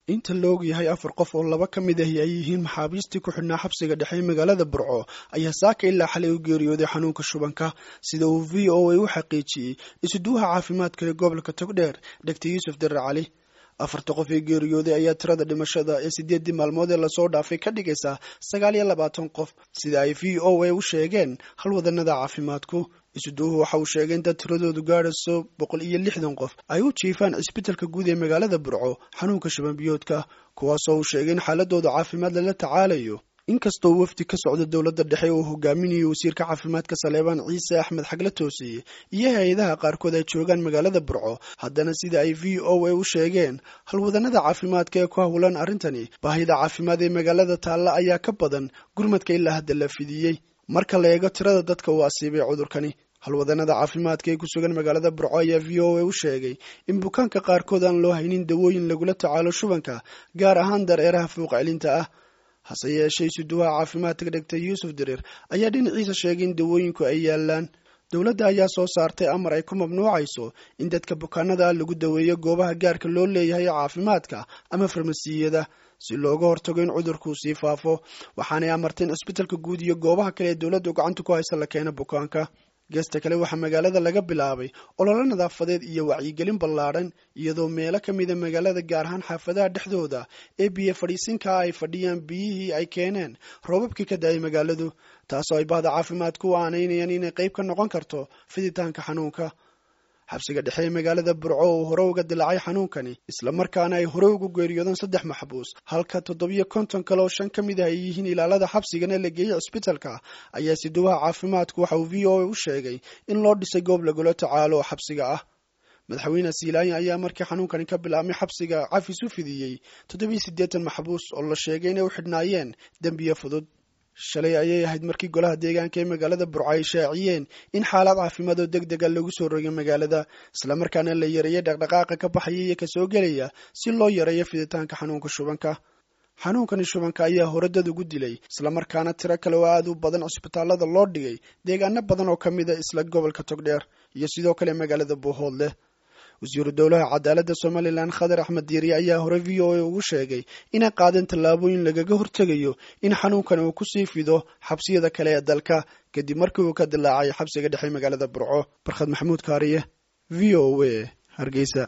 inta la og yahay afar qof oo laba ka mid ahi ay yihiin maxaabiistii ku xidhnaa xabsiga dhexe ee magaalada burco ayaa saaka ilaa xalay u geeriyooday xanuunka shubanka sida uu v o a u xaqiijiyey isuduwaha caafimaadka ee gobolka togdheer dogtor yuusuf darar cali afarta qof ee geeriyooday ayaa tirada dhimashada ee sideeddii maalmood ee lasoo dhaafay ka dhigaysaa sagaal iyo labaatan qof sida ay v o a u sheegeen halwadanada caafimaadku isuduuhu waxa uu sheegay in dad tiradoodu gaadhayso boqol iyo lixdan qof ay u jiifaan cisbitalka guud ee magaalada burco xanuunka shabanbiyoodka kuwaasoo uu sheegay in xaaladooda caafimaad lala tacaalayo inkastoo wafdi ka socda dowladda dhexe uu hogaaminayo wasiirka caafimaadka saleebaan ciise axmed xagle toosiye iyo hay-adaha qaarkood ay joogaan magaalada burco haddana sida ay v o a u sheegeen halwadanada caafimaadka ee ku howlan arrintani baahida caafimaad ee magaalada taalla ayaa ka badan gurmadka ilaa hadda la fidiyey marka la eego tirada dadka uu asiibay cudurkani halwadanada caafimaadka ee ku sugan magaalada burco ayaa v o a u sheegay in bukaanka qaarkood aan loo haynin dawooyin lagula tacaalo shubanka gaar ahaan dareeraha fuuq celinta ah hase yeeshee isuduwaha caafimaadka dhegtay yuusuf dirir ayaa dhinaciisa sheegay in dawooyinku ay yaalaan dowladda ayaa soo saartay amar ay ku mamnuucayso in dadka bukaanada ah lagu daweeyo goobaha gaarka loo leeyahay caafimaadka ama farmasiyada si looga hortago in cudurkuu sii faafo waxaanay amarteen cisbitalka guud iyo goobaha kale ee dowladdu gacanta ku haysa la keena bukaanka geesta kale waxaa magaalada laga bilaabay ololo nadaafadeed iyo wacyigelin ballaadhan iyadoo meelo ka mida magaalada gaar ahaan xaafadaha dhexdooda ee biyo fadhiisinkaa ay fadhiyaan biyihii ay keeneen roobabkii ka da-ay magaaladu taasoo ay bahda caafimaadku u aanaynayaan inay qayb ka noqon karto fiditaanka xanuunka xabsiga dhexe ee magaalada burco uu hore uga dilaacay xanuunkani islamarkaana ay hore ugu geeriyoodeen saddex maxbuus halka toddobiyo konton kale oo shan ka mid ah ay yihiin ilaalada xabsigana la geeyey cisbitalka ayaa siduwaha caafimaadku waxa uu v o a u sheegay in loo dhisay goob lagula tacaalo oo xabsiga ah madaxweyne siilaayin ayaa markii xanuunkani ka bilaabmay xabsiga cafis u fidiyey toddobiyo siddeetan maxbuus oo la sheegay inay u xidhnaayeen dembiye fudud shalay ayay ahayd markii golaha deegaanka ee magaalada burco ay shaaciyeen in xaalad caafimaad oo deg dega lagu soo rogay magaalada islamarkaana la yareeyay dhaqdhaqaaqa ka baxaya iyo kasoo gelaya si loo yareeyo fiditaanka xanuunka shubanka xanuunkani shubanka ayaa hore dad ugu dilay islamarkaana tiro kale oo aad u badan cisbitaalada loo dhigay deegaano badan oo ka mid a isla gobolka togdheer iyo sidoo kale magaalada buuhoodleh wasiiru dowlaha cadaaladda somalilan khadar axmed diiri ayaa hore v o a ugu sheegay inay qaadeen tallaabooyin lagaga hortegayo in xanuunkan uu kusii fido xabsiyada kale ee dalka kadib markii uu ka dilaacay xabsiga dhexe magaalada burco barkhad maxamuud kaariye v o a hargeysa